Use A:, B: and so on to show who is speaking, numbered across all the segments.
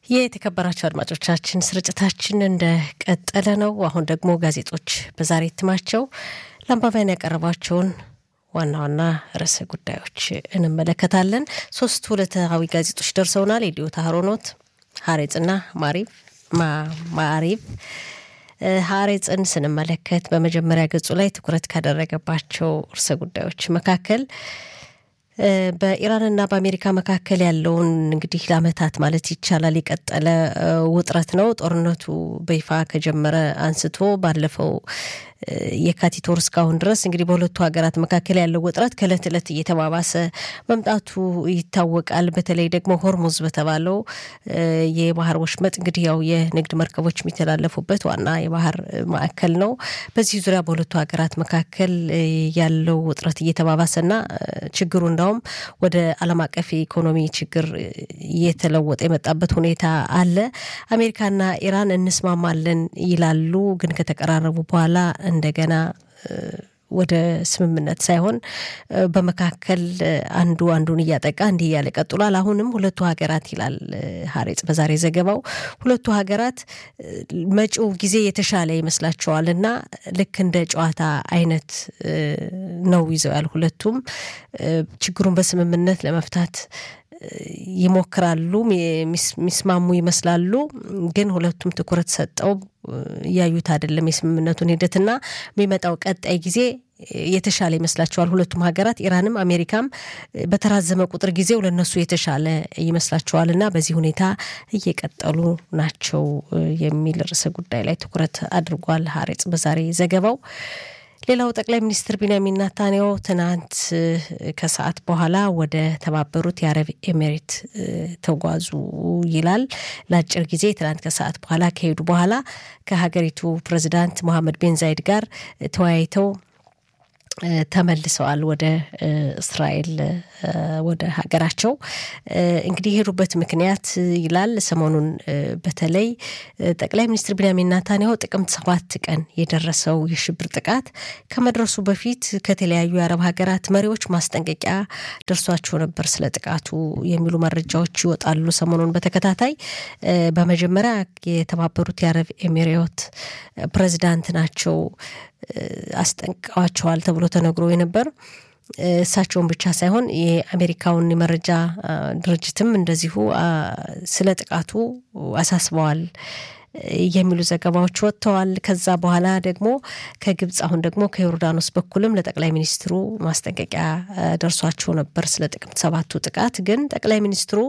A: የተከበራቸው አድማጮቻችን ስርጭታችን እንደቀጠለ ነው። አሁን ደግሞ ጋዜጦች በዛሬ እትማቸው ለአንባቢያን ያቀረቧቸውን ዋና ዋና ርዕሰ ጉዳዮች እንመለከታለን። ሶስት ዕለታዊ ጋዜጦች ደርሰውናል። የዲዮታ ሀሮኖት፣ ሀሬጽና ማሪብ ማሪብ ሀሬጽን ስንመለከት በመጀመሪያ ገጹ ላይ ትኩረት ካደረገባቸው ርዕሰ ጉዳዮች መካከል በኢራንና በአሜሪካ መካከል ያለውን እንግዲህ ለዓመታት ማለት ይቻላል የቀጠለ ውጥረት ነው። ጦርነቱ በይፋ ከጀመረ አንስቶ ባለፈው የካቲት ወር እስካሁን ድረስ እንግዲህ በሁለቱ ሀገራት መካከል ያለው ውጥረት ከእለት ዕለት እየተባባሰ መምጣቱ ይታወቃል። በተለይ ደግሞ ሆርሙዝ በተባለው የባህር ወሽመጥ እንግዲህ ያው የንግድ መርከቦች የሚተላለፉበት ዋና የባህር ማዕከል ነው። በዚህ ዙሪያ በሁለቱ ሀገራት መካከል ያለው ውጥረት እየተባባሰና ችግሩ እንዳውም ወደ ዓለም አቀፍ የኢኮኖሚ ችግር እየተለወጠ የመጣበት ሁኔታ አለ። አሜሪካና ኢራን እንስማማለን ይላሉ፣ ግን ከተቀራረቡ በኋላ እንደገና ወደ ስምምነት ሳይሆን በመካከል አንዱ አንዱን እያጠቃ እንዲህ እያለ ቀጥሏል። አሁንም ሁለቱ ሀገራት ይላል ሀሬጽ በዛሬ ዘገባው ሁለቱ ሀገራት መጪው ጊዜ የተሻለ ይመስላቸዋል እና ልክ እንደ ጨዋታ አይነት ነው ይዘው ያል ሁለቱም ችግሩን በስምምነት ለመፍታት ይሞክራሉ፣ የሚስማሙ ይመስላሉ። ግን ሁለቱም ትኩረት ሰጠው እያዩት አይደለም የስምምነቱን ሂደትና የሚመጣው ቀጣይ ጊዜ የተሻለ ይመስላቸዋል ሁለቱም ሀገራት ኢራንም አሜሪካም በተራዘመ ቁጥር ጊዜው ለነሱ የተሻለ ይመስላቸዋል እና በዚህ ሁኔታ እየቀጠሉ ናቸው የሚል ርዕሰ ጉዳይ ላይ ትኩረት አድርጓል ሀሬጽ በዛሬ ዘገባው። ሌላው ጠቅላይ ሚኒስትር ቢንያሚን ናታንያሁ ትናንት ከሰዓት በኋላ ወደ ተባበሩት የአረብ ኤሜሬት ተጓዙ ይላል። ለአጭር ጊዜ ትናንት ከሰዓት በኋላ ከሄዱ በኋላ ከሀገሪቱ ፕሬዚዳንት ሞሐመድ ቤን ዛይድ ጋር ተወያይተው ተመልሰዋል ወደ እስራኤል ወደ ሀገራቸው። እንግዲህ የሄዱበት ምክንያት ይላል ሰሞኑን በተለይ ጠቅላይ ሚኒስትር ቢንያሚን ናታንያሁ ጥቅምት ሰባት ቀን የደረሰው የሽብር ጥቃት ከመድረሱ በፊት ከተለያዩ የአረብ ሀገራት መሪዎች ማስጠንቀቂያ ደርሷቸው ነበር ስለ ጥቃቱ የሚሉ መረጃዎች ይወጣሉ ሰሞኑን በተከታታይ። በመጀመሪያ የተባበሩት የአረብ ኤሚሬት ፕሬዚዳንት ናቸው አስጠንቅቀዋቸዋል ተብሎ ተነግሮ የነበር እሳቸውን ብቻ ሳይሆን የአሜሪካውን የመረጃ ድርጅትም እንደዚሁ ስለ ጥቃቱ አሳስበዋል የሚሉ ዘገባዎች ወጥተዋል። ከዛ በኋላ ደግሞ ከግብፅ አሁን ደግሞ ከዮርዳኖስ በኩልም ለጠቅላይ ሚኒስትሩ ማስጠንቀቂያ ደርሷቸው ነበር ስለ ጥቅምት ሰባቱ ጥቃት። ግን ጠቅላይ ሚኒስትሩ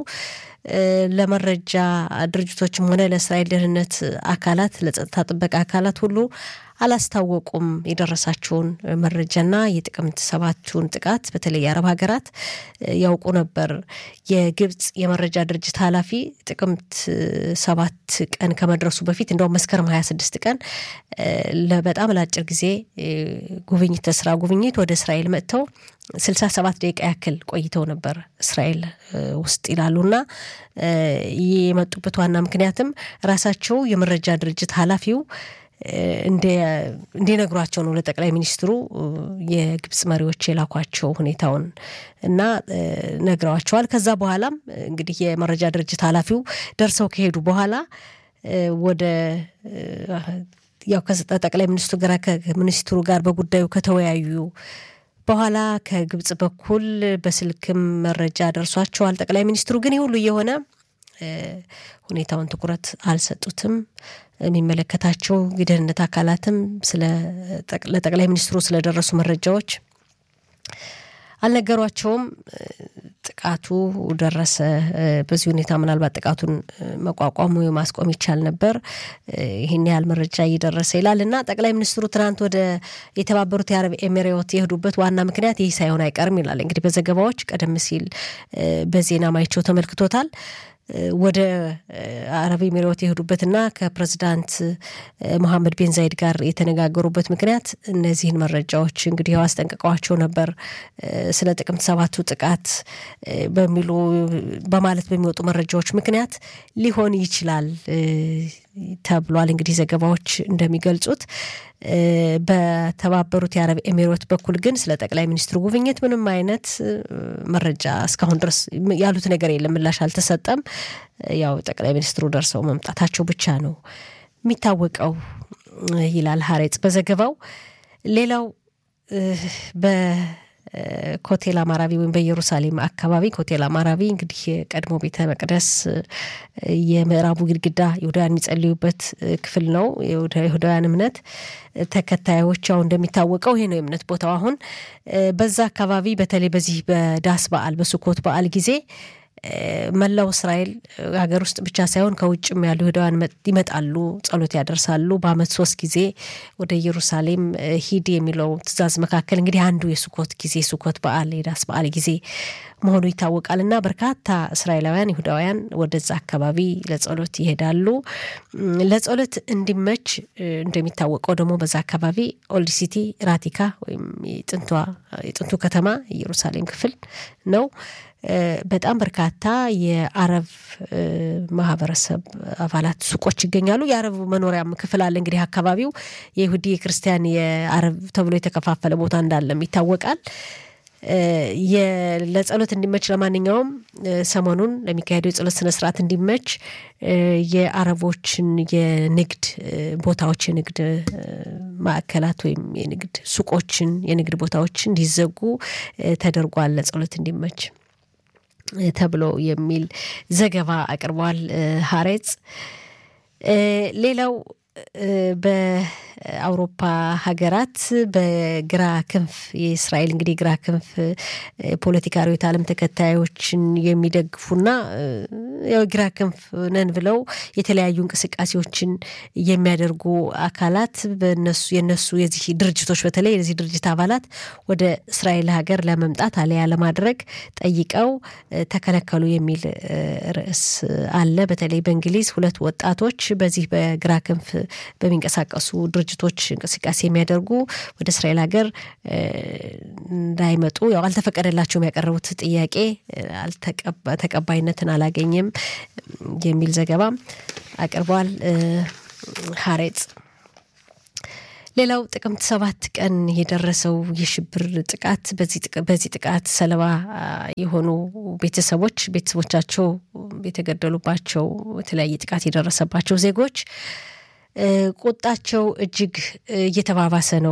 A: ለመረጃ ድርጅቶችም ሆነ ለእስራኤል ደህንነት አካላት ለጸጥታ ጥበቃ አካላት ሁሉ አላስታወቁም የደረሳቸውን መረጃና የጥቅምት ሰባቱን ጥቃት በተለይ የአረብ ሀገራት ያውቁ ነበር። የግብፅ የመረጃ ድርጅት ኃላፊ ጥቅምት ሰባት ቀን ከመድረሱ በፊት እንደውም መስከረም ሀያ ስድስት ቀን በጣም ለአጭር ጊዜ ጉብኝት ተስራ ጉብኝት ወደ እስራኤል መጥተው ስልሳ ሰባት ደቂቃ ያክል ቆይተው ነበር እስራኤል ውስጥ ይላሉና የመጡበት ዋና ምክንያትም ራሳቸው የመረጃ ድርጅት ኃላፊው እንዲነግሯቸው ነው ለጠቅላይ ሚኒስትሩ የግብፅ መሪዎች የላኳቸው ሁኔታውን እና ነግረዋቸዋል። ከዛ በኋላም እንግዲህ የመረጃ ድርጅት ኃላፊው ደርሰው ከሄዱ በኋላ ወደ ያው ከጠቅላይ ሚኒስትሩ ጋር ከሚኒስትሩ ጋር በጉዳዩ ከተወያዩ በኋላ ከግብፅ በኩል በስልክም መረጃ ደርሷቸዋል ጠቅላይ ሚኒስትሩ ግን ይህ ሁሉ እየሆነ ሁኔታውን ትኩረት አልሰጡትም። የሚመለከታቸው የደህንነት አካላትም ለጠቅላይ ሚኒስትሩ ስለደረሱ መረጃዎች አልነገሯቸውም። ጥቃቱ ደረሰ። በዚህ ሁኔታ ምናልባት ጥቃቱን መቋቋሙ ማስቆም ይቻል ነበር። ይህን ያህል መረጃ እየደረሰ ይላል እና ጠቅላይ ሚኒስትሩ ትናንት ወደ የተባበሩት የአረብ ኤሚሬት የሄዱበት ዋና ምክንያት ይህ ሳይሆን አይቀርም ይላል እንግዲህ በዘገባዎች ቀደም ሲል በዜና ማይቸው ተመልክቶታል። ወደ አረብ ኤሚሬት የሄዱበትና ከፕሬዚዳንት መሐመድ ቤን ዛይድ ጋር የተነጋገሩበት ምክንያት እነዚህን መረጃዎች እንግዲህ ያው አስጠንቅቀዋቸው ነበር። ስለ ጥቅምት ሰባቱ ጥቃት በሚሉ በማለት በሚወጡ መረጃዎች ምክንያት ሊሆን ይችላል ተብሏል። እንግዲህ ዘገባዎች እንደሚገልጹት በተባበሩት የአረብ ኤሚሬት በኩል ግን ስለ ጠቅላይ ሚኒስትሩ ጉብኝት ምንም አይነት መረጃ እስካሁን ድረስ ያሉት ነገር የለም፣ ምላሽ አልተሰጠም። ያው ጠቅላይ ሚኒስትሩ ደርሰው መምጣታቸው ብቻ ነው የሚታወቀው ይላል ሀሬጽ በዘገባው። ሌላው በኮቴል አማራቢ ወይም በኢየሩሳሌም አካባቢ ኮቴል አማራቢ እንግዲህ የቀድሞ ቤተ መቅደስ የምዕራቡ ግድግዳ ይሁዳውያን የሚጸልዩበት ክፍል ነው። የይሁዳውያን እምነት ተከታዮች ያው እንደሚታወቀው ይሄ ነው የእምነት ቦታው። አሁን በዛ አካባቢ በተለይ በዚህ በዳስ በዓል በሱኮት በዓል ጊዜ መላው እስራኤል ሀገር ውስጥ ብቻ ሳይሆን ከውጭም ያሉ ይሁዳውያን ይመጣሉ፣ ጸሎት ያደርሳሉ። በዓመት ሶስት ጊዜ ወደ ኢየሩሳሌም ሂድ የሚለው ትእዛዝ መካከል እንግዲህ አንዱ የሱኮት ጊዜ ሱኮት በዓል የዳስ በዓል ጊዜ መሆኑ ይታወቃል እና በርካታ እስራኤላውያን ይሁዳውያን ወደዛ አካባቢ ለጸሎት ይሄዳሉ። ለጸሎት እንዲመች እንደሚታወቀው ደግሞ በዛ አካባቢ ኦልድ ሲቲ ራቲካ ወይም የጥንቱ ከተማ ኢየሩሳሌም ክፍል ነው። በጣም በርካታ የአረብ ማህበረሰብ አባላት ሱቆች ይገኛሉ። የአረብ መኖሪያም ክፍል አለ። እንግዲህ አካባቢው የይሁዲ የክርስቲያን፣ የአረብ ተብሎ የተከፋፈለ ቦታ እንዳለም ይታወቃል። ለጸሎት እንዲመች ለማንኛውም ሰሞኑን ለሚካሄደው የጸሎት ስነስርዓት እንዲመች የአረቦችን የንግድ ቦታዎች የንግድ ማዕከላት ወይም የንግድ ሱቆችን የንግድ ቦታዎች እንዲዘጉ ተደርጓል ለጸሎት እንዲመች ተብሎ የሚል ዘገባ አቅርቧል ሀሬጽ። ሌላው በአውሮፓ ሀገራት በግራ ክንፍ የእስራኤል እንግዲህ ግራ ክንፍ ፖለቲካ ርዕዮተ ዓለም ተከታዮችን የሚደግፉና ያው ግራ ክንፍ ነን ብለው የተለያዩ እንቅስቃሴዎችን የሚያደርጉ አካላት በነሱ የነሱ የዚህ ድርጅቶች በተለይ የዚህ ድርጅት አባላት ወደ እስራኤል ሀገር ለመምጣት አለያ ለማድረግ ጠይቀው ተከለከሉ የሚል ርዕስ አለ። በተለይ በእንግሊዝ ሁለት ወጣቶች በዚህ በግራ ክንፍ በሚንቀሳቀሱ ድርጅቶች እንቅስቃሴ የሚያደርጉ ወደ እስራኤል ሀገር እንዳይመጡ ያው አልተፈቀደላቸውም። ያቀረቡት ጥያቄ ተቀባይነትን አላገኘም የሚል ዘገባ አቅርቧል ሀሬጽ። ሌላው ጥቅምት ሰባት ቀን የደረሰው የሽብር ጥቃት በዚህ ጥቃት ሰለባ የሆኑ ቤተሰቦች ቤተሰቦቻቸው የተገደሉባቸው የተለያየ ጥቃት የደረሰባቸው ዜጎች ቁጣቸው እጅግ እየተባባሰ ነው።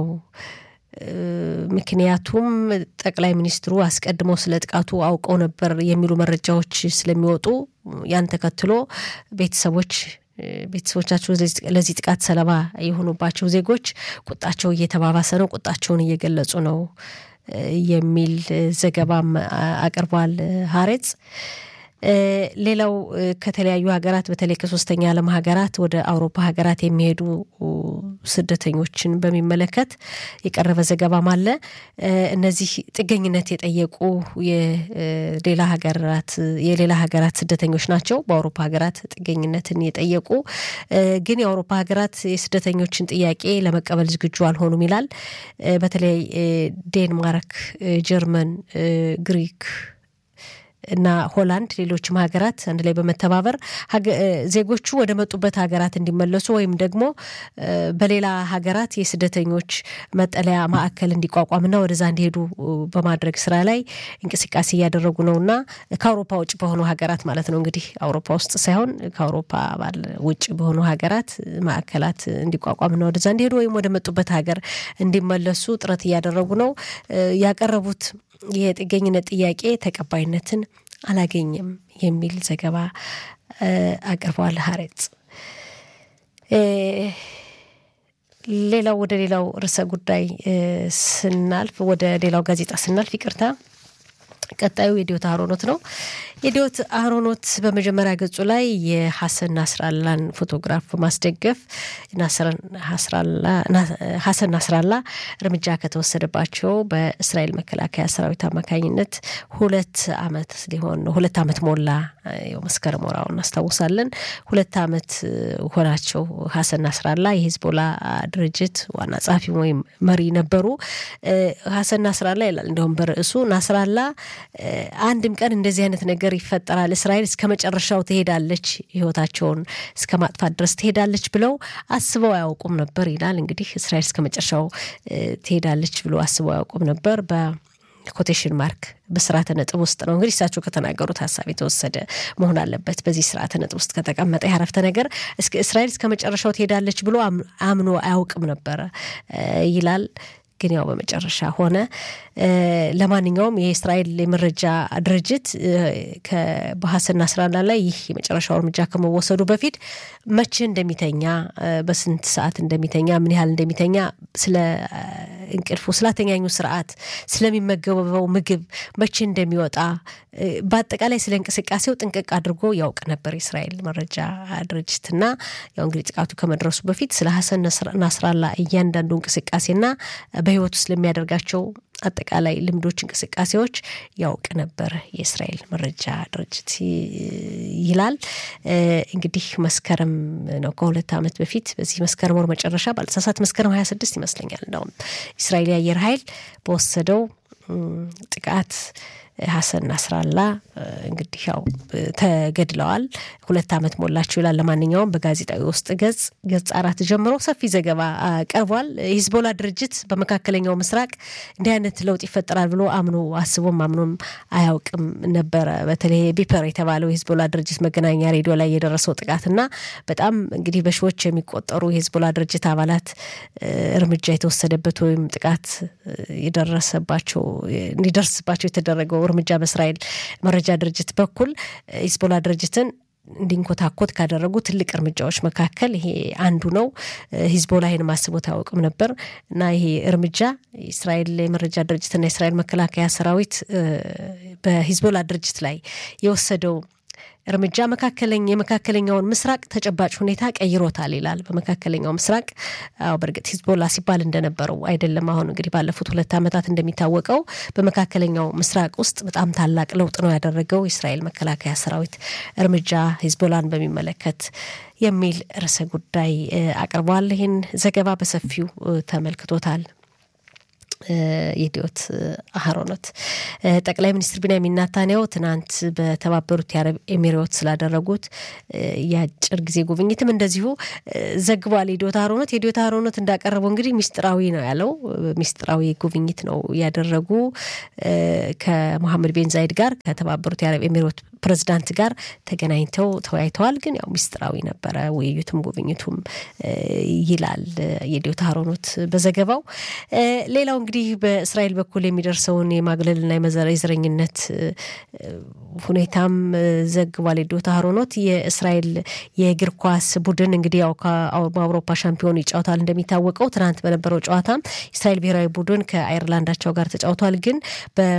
A: ምክንያቱም ጠቅላይ ሚኒስትሩ አስቀድመው ስለ ጥቃቱ አውቀው ነበር የሚሉ መረጃዎች ስለሚወጡ ያን ተከትሎ ቤተሰቦች ቤተሰቦቻቸው ለዚህ ጥቃት ሰለባ የሆኑባቸው ዜጎች ቁጣቸው እየተባባሰ ነው፣ ቁጣቸውን እየገለጹ ነው የሚል ዘገባም አቅርቧል ሀሬጽ። ሌላው ከተለያዩ ሀገራት በተለይ ከሶስተኛ ዓለም ሀገራት ወደ አውሮፓ ሀገራት የሚሄዱ ስደተኞችን በሚመለከት የቀረበ ዘገባም አለ። እነዚህ ጥገኝነት የጠየቁ የሌላ ሀገራት የሌላ ሀገራት ስደተኞች ናቸው። በአውሮፓ ሀገራት ጥገኝነትን የጠየቁ ግን የአውሮፓ ሀገራት የስደተኞችን ጥያቄ ለመቀበል ዝግጁ አልሆኑም ይላል። በተለይ ዴንማርክ፣ ጀርመን፣ ግሪክ እና ሆላንድ ሌሎችም ሀገራት አንድ ላይ በመተባበር ዜጎቹ ወደ መጡበት ሀገራት እንዲመለሱ ወይም ደግሞ በሌላ ሀገራት የስደተኞች መጠለያ ማዕከል እንዲቋቋምና ወደዛ እንዲሄዱ በማድረግ ስራ ላይ እንቅስቃሴ እያደረጉ ነው እና ከአውሮፓ ውጭ በሆኑ ሀገራት ማለት ነው እንግዲህ አውሮፓ ውስጥ ሳይሆን ከአውሮፓ ባል ውጭ በሆኑ ሀገራት ማዕከላት እንዲቋቋምና ወደዛ እንዲሄዱ ወይም ወደ መጡበት ሀገር እንዲመለሱ ጥረት እያደረጉ ነው ያቀረቡት የጥገኝነት ጥያቄ ተቀባይነትን አላገኘም የሚል ዘገባ አቅርበዋል ሀሬጽ። ሌላው ወደ ሌላው ርዕሰ ጉዳይ ስናልፍ ወደ ሌላው ጋዜጣ ስናልፍ ይቅርታ ቀጣዩ የዲዮት አህሮኖት ነው። የዲዮት አህሮኖት በመጀመሪያ ገጹ ላይ የሐሰን ናስራላን ፎቶግራፍ በማስደገፍ ሐሰን ናስራላ እርምጃ ከተወሰደባቸው በእስራኤል መከላከያ ሰራዊት አማካኝነት ሁለት ዓመት ሊሆን ነው። ሁለት ዓመት ሞላ። መስከረም ወራው እናስታውሳለን። ሁለት ዓመት ሆናቸው። ሐሰን ናስራላ የሂዝቦላ ድርጅት ዋና ጸሐፊ ወይም መሪ ነበሩ። ሐሰን ናስራላ ይላል እንዲሁም በርዕሱ ናስራላ አንድም ቀን እንደዚህ አይነት ነገር ይፈጠራል፣ እስራኤል እስከ መጨረሻው ትሄዳለች፣ ህይወታቸውን እስከ ማጥፋት ድረስ ትሄዳለች ብለው አስበው አያውቁም ነበር ይላል። እንግዲህ እስራኤል እስከ መጨረሻው ትሄዳለች ብሎ አስበው አያውቁም ነበር በ ኮቴሽን ማርክ በስርዓተ ነጥብ ውስጥ ነው እንግዲህ እሳቸው ከተናገሩት ሀሳብ የተወሰደ መሆን አለበት። በዚህ ስርዓተ ነጥብ ውስጥ ከተቀመጠ ያረፍተ ነገር እስራኤል እስከ መጨረሻው ትሄዳለች ብሎ አምኖ አያውቅም ነበረ ይላል። ግን ያው በመጨረሻ ሆነ። ለማንኛውም የእስራኤል የመረጃ ድርጅት በሀሰን ናስራላ ላይ ይህ የመጨረሻው እርምጃ ከመወሰዱ በፊት መቼ እንደሚተኛ፣ በስንት ሰዓት እንደሚተኛ፣ ምን ያህል እንደሚተኛ፣ ስለ እንቅልፉ፣ ስላተኛኙ ስርዓት፣ ስለሚመገበው ምግብ፣ መቼ እንደሚወጣ፣ በአጠቃላይ ስለ እንቅስቃሴው ጥንቅቅ አድርጎ ያውቅ ነበር የእስራኤል መረጃ ድርጅትና ያው እንግዲህ ጥቃቱ ከመድረሱ በፊት ስለ ሀሰን ናስራላ እያንዳንዱ እንቅስቃሴና በህይወት ውስጥ ለሚያደርጋቸው አጠቃላይ ልምዶች፣ እንቅስቃሴዎች ያውቅ ነበር የእስራኤል መረጃ ድርጅት ይላል። እንግዲህ መስከረም ነው ከሁለት ዓመት በፊት በዚህ መስከረም ወር መጨረሻ ባልተሳሳት መስከረም ሀያ ስድስት ይመስለኛል እንደውም እስራኤል የአየር ኃይል በወሰደው ጥቃት ሀሰን ናስራላ እንግዲህ ያው ተገድለዋል። ሁለት ዓመት ሞላቸው ይላል። ለማንኛውም በጋዜጣዊ ውስጥ ገጽ ገጽ አራት ጀምሮ ሰፊ ዘገባ ቀርቧል። ሂዝቦላ ድርጅት በመካከለኛው ምስራቅ እንዲህ አይነት ለውጥ ይፈጠራል ብሎ አምኖ አስቦም አምኖም አያውቅም ነበረ። በተለይ ቢፐር የተባለው የሂዝቦላ ድርጅት መገናኛ ሬዲዮ ላይ የደረሰው ጥቃትና በጣም እንግዲህ በሺዎች የሚቆጠሩ የሂዝቦላ ድርጅት አባላት እርምጃ የተወሰደበት ወይም ጥቃት የደረሰባቸው እንዲደርስባቸው የተደረገው እርምጃ በእስራኤል መረጃ ድርጅት በኩል ሂዝቦላ ድርጅትን እንዲንኮታኮት ካደረጉ ትልቅ እርምጃዎች መካከል ይሄ አንዱ ነው። ሂዝቦላ ይህን ማስቦት አያውቅም ነበር እና ይሄ እርምጃ የእስራኤል የመረጃ ድርጅትና የእስራኤል መከላከያ ሰራዊት በሂዝቦላ ድርጅት ላይ የወሰደው እርምጃ መካከለኛ የመካከለኛውን ምስራቅ ተጨባጭ ሁኔታ ቀይሮታል ይላል። በመካከለኛው ምስራቅ አዎ፣ በእርግጥ ሂዝቦላ ሲባል እንደነበረው አይደለም። አሁን እንግዲህ ባለፉት ሁለት ዓመታት እንደሚታወቀው በመካከለኛው ምስራቅ ውስጥ በጣም ታላቅ ለውጥ ነው ያደረገው የእስራኤል መከላከያ ሰራዊት እርምጃ ሂዝቦላን በሚመለከት የሚል ርዕሰ ጉዳይ አቅርቧል። ይህን ዘገባ በሰፊው ተመልክቶታል። የዲዮት አህሮኖት ጠቅላይ ሚኒስትር ቢንያሚን ናታንያሁ ትናንት በተባበሩት የአረብ ኤሚሬት ስላደረጉት የአጭር ጊዜ ጉብኝትም እንደዚሁ ዘግቧል። የዲዮት አህሮኖት የዲዮት አህሮኖት እንዳቀረበው እንግዲህ ሚስጥራዊ ነው ያለው። ሚስጥራዊ ጉብኝት ነው ያደረጉ ከሞሐመድ ቤን ዛይድ ጋር ከተባበሩት የአረብ ኤሚሬት ፕሬዚዳንት ጋር ተገናኝተው ተወያይተዋል። ግን ያው ሚስጥራዊ ነበረ ውይይቱም ጉብኝቱም ይላል የዲዮት አህሮኖት በዘገባው። ሌላው እንግዲህ በእስራኤል በኩል የሚደርሰውን የማግለልና የዘረኝነት ሁኔታም ዘግቧል የዲዮት አህሮኖት። የእስራኤል የእግር ኳስ ቡድን እንግዲህ ያው በአውሮፓ ሻምፒዮን ይጫወታል እንደሚታወቀው። ትናንት በነበረው ጨዋታ የእስራኤል ብሔራዊ ቡድን ከአይርላንዳቸው ጋር ተጫውቷል። ግን በ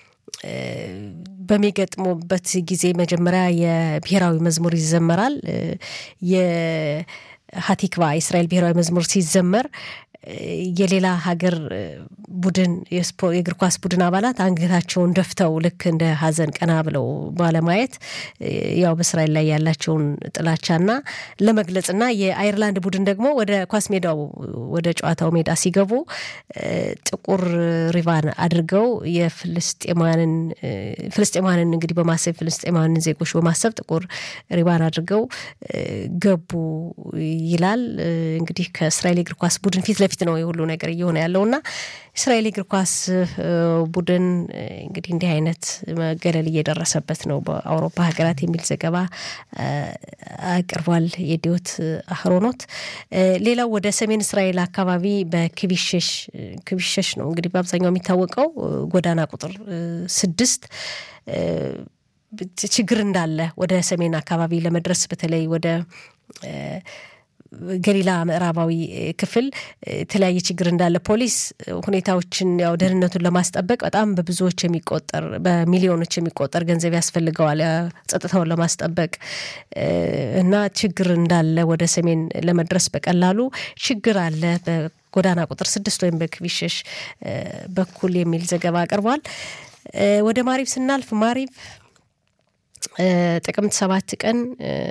A: በሚገጥሙበት ጊዜ መጀመሪያ የብሔራዊ መዝሙር ይዘመራል። የሀቲክቫ የእስራኤል ብሔራዊ መዝሙር ሲዘመር የሌላ ሀገር ቡድን የእግር ኳስ ቡድን አባላት አንገታቸውን ደፍተው ልክ እንደ ሀዘን ቀና ብለው ባለማየት ያው በእስራኤል ላይ ያላቸውን ጥላቻና ለመግለጽና የአይርላንድ ቡድን ደግሞ ወደ ኳስ ሜዳው ወደ ጨዋታው ሜዳ ሲገቡ ጥቁር ሪቫን አድርገው የፍልስጤማንን ፍልስጤማንን እንግዲህ በማሰብ ፍልስጤማንን ዜጎች በማሰብ ጥቁር ሪቫን አድርገው ገቡ ይላል። እንግዲህ ከእስራኤል የእግር ኳስ ቡድን ፊት ለፊት ነው የሁሉ ነገር እየሆነ ያለውና እስራኤል እግር ኳስ ቡድን እንግዲህ እንዲህ አይነት መገለል እየደረሰበት ነው በአውሮፓ ሀገራት የሚል ዘገባ አቅርቧል የዲዮት አህሮኖት። ሌላው ወደ ሰሜን እስራኤል አካባቢ በክቢሸሽ ክቢሸሽ ነው እንግዲህ በአብዛኛው የሚታወቀው ጎዳና ቁጥር ስድስት ችግር እንዳለ ወደ ሰሜን አካባቢ ለመድረስ በተለይ ወደ ገሊላ ምዕራባዊ ክፍል የተለያየ ችግር እንዳለ ፖሊስ ሁኔታዎችን ያው ደህንነቱን ለማስጠበቅ በጣም በብዙዎች የሚቆጠር በሚሊዮኖች የሚቆጠር ገንዘብ ያስፈልገዋል ጸጥታውን ለማስጠበቅ እና ችግር እንዳለ ወደ ሰሜን ለመድረስ በቀላሉ ችግር አለ በጎዳና ቁጥር ስድስት ወይም በክቢሸሽ በኩል የሚል ዘገባ አቅርቧል። ወደ ማሪብ ስናልፍ ማሪብ ጥቅምት ሰባት ቀን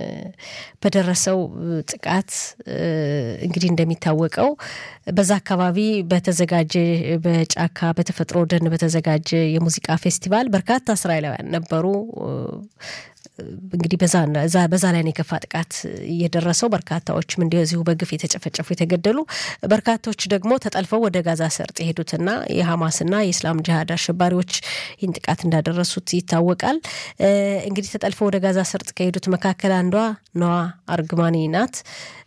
A: በደረሰው ጥቃት እንግዲህ እንደሚታወቀው በዛ አካባቢ በተዘጋጀ በጫካ በተፈጥሮ ደን በተዘጋጀ የሙዚቃ ፌስቲቫል በርካታ እስራኤላውያን ነበሩ። እንግዲህ በዛ ላይ ነው የከፋ ጥቃት እየደረሰው። በርካታዎችም እንደዚሁ በግፍ የተጨፈጨፉ የተገደሉ፣ በርካታዎች ደግሞ ተጠልፈው ወደ ጋዛ ሰርጥ የሄዱትና የሐማስና የእስላም ጅሃድ አሸባሪዎች ይህን ጥቃት እንዳደረሱት ይታወቃል። እንግዲህ ተጠልፈው ወደ ጋዛ ሰርጥ ከሄዱት መካከል አንዷ ነዋ አርግማኒ ናት።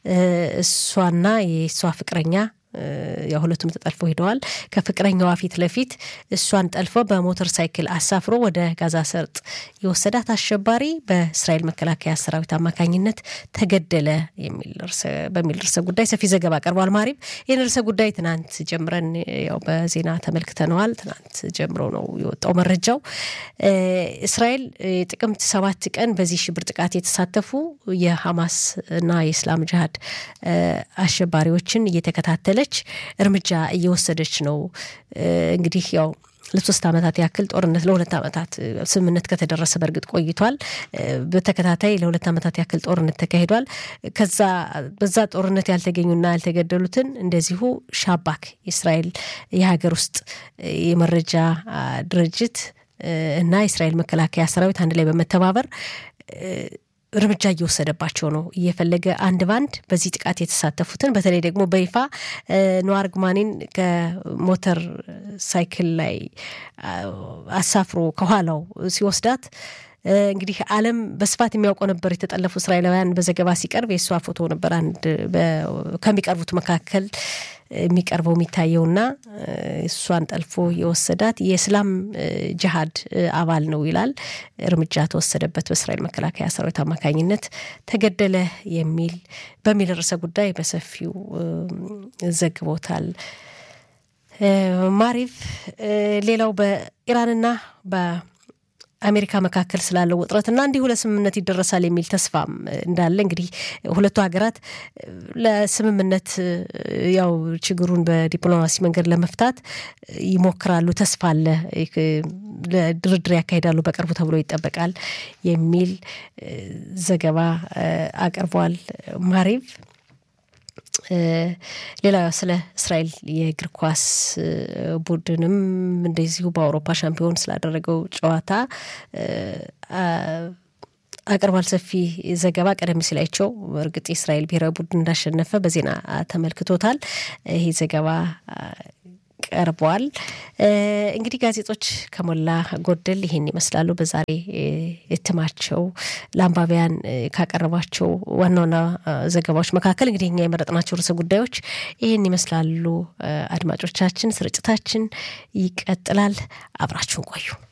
A: እሷና የእሷ ፍቅረኛ ያው ሁለቱም ተጠልፈው ሄደዋል። ከፍቅረኛዋ ፊት ለፊት እሷን ጠልፈው በሞተር ሳይክል አሳፍሮ ወደ ጋዛ ሰርጥ የወሰዳት አሸባሪ በእስራኤል መከላከያ ሰራዊት አማካኝነት ተገደለ በሚል ርዕሰ ጉዳይ ሰፊ ዘገባ ቀርቧል። ማሪም ይህን ርዕሰ ጉዳይ ትናንት ጀምረን ያው በዜና ተመልክተነዋል። ትናንት ጀምሮ ነው የወጣው መረጃው። እስራኤል ጥቅምት ሰባት ቀን በዚህ ሽብር ጥቃት የተሳተፉ የሐማስ እና የእስላም ጅሃድ አሸባሪዎችን እየተከታተለ እርምጃ እየወሰደች ነው። እንግዲህ ያው ለሶስት ዓመታት ያክል ጦርነት ለሁለት ዓመታት ስምምነት ከተደረሰ በእርግጥ ቆይቷል። በተከታታይ ለሁለት ዓመታት ያክል ጦርነት ተካሂዷል። ከዛ በዛ ጦርነት ያልተገኙና ያልተገደሉትን እንደዚሁ ሻባክ የእስራኤል የሀገር ውስጥ የመረጃ ድርጅት እና የእስራኤል መከላከያ ሰራዊት አንድ ላይ በመተባበር እርምጃ እየወሰደባቸው ነው። እየፈለገ አንድ ባንድ በዚህ ጥቃት የተሳተፉትን በተለይ ደግሞ በይፋ ነዋር ግማኒን ከሞተር ሳይክል ላይ አሳፍሮ ከኋላው ሲወስዳት እንግዲህ ዓለም በስፋት የሚያውቀው ነበር። የተጠለፉ እስራኤላውያን በዘገባ ሲቀርብ የእሷ ፎቶ ነበር አንድ ከሚቀርቡት መካከል የሚቀርበው የሚታየውና እሷን ጠልፎ የወሰዳት የእስላም ጅሃድ አባል ነው ይላል። እርምጃ ተወሰደበት በእስራኤል መከላከያ ሰራዊት አማካኝነት ተገደለ የሚል በሚል ርዕሰ ጉዳይ በሰፊው ዘግቦታል። ማሪቭ ሌላው በኢራንና አሜሪካ መካከል ስላለው ውጥረትና እንዲሁ ለስምምነት ይደረሳል የሚል ተስፋም እንዳለ እንግዲህ ሁለቱ ሀገራት ለስምምነት ያው ችግሩን በዲፕሎማሲ መንገድ ለመፍታት ይሞክራሉ፣ ተስፋ አለ፣ ድርድር ያካሂዳሉ በቅርቡ ተብሎ ይጠበቃል የሚል ዘገባ አቅርቧል ማሪቭ። ሌላ ስለ እስራኤል የእግር ኳስ ቡድንም እንደዚሁ በአውሮፓ ሻምፒዮን ስላደረገው ጨዋታ አቅርቧል። ሰፊ ዘገባ ቀደም ሲል አይቸው እርግጥ የእስራኤል ብሔራዊ ቡድን እንዳሸነፈ በዜና ተመልክቶታል። ይህ ዘገባ ቀርቧል። እንግዲህ ጋዜጦች ከሞላ ጎደል ይሄን ይመስላሉ። በዛሬ እትማቸው ለአንባቢያን ካቀረቧቸው ዋና ዋና ዘገባዎች መካከል እንግዲህ እኛ የመረጥናቸው ርዕሰ ጉዳዮች ይህን ይመስላሉ። አድማጮቻችን፣ ስርጭታችን ይቀጥላል። አብራችሁን ቆዩ።